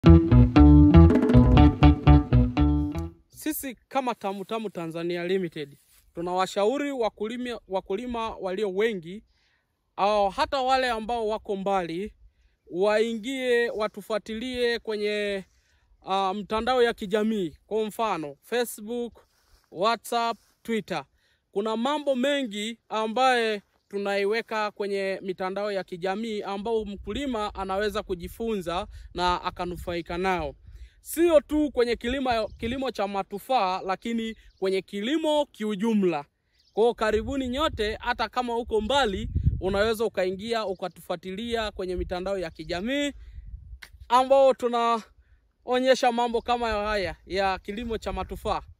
Sisi kama Tamu Tamu Tanzania Limited tunawashauri wakulima, wakulima walio wengi au hata wale ambao wako mbali waingie watufuatilie kwenye uh, mtandao ya kijamii kwa mfano Facebook, WhatsApp, Twitter. Kuna mambo mengi ambaye tunaiweka kwenye mitandao ya kijamii ambao mkulima anaweza kujifunza na akanufaika nao sio tu kwenye kilimo, kilimo cha matufaa lakini kwenye kilimo kiujumla. Kwa hiyo karibuni nyote, hata kama uko mbali, unaweza ukaingia ukatufuatilia kwenye mitandao ya kijamii ambao tunaonyesha mambo kama haya ya kilimo cha matufaa.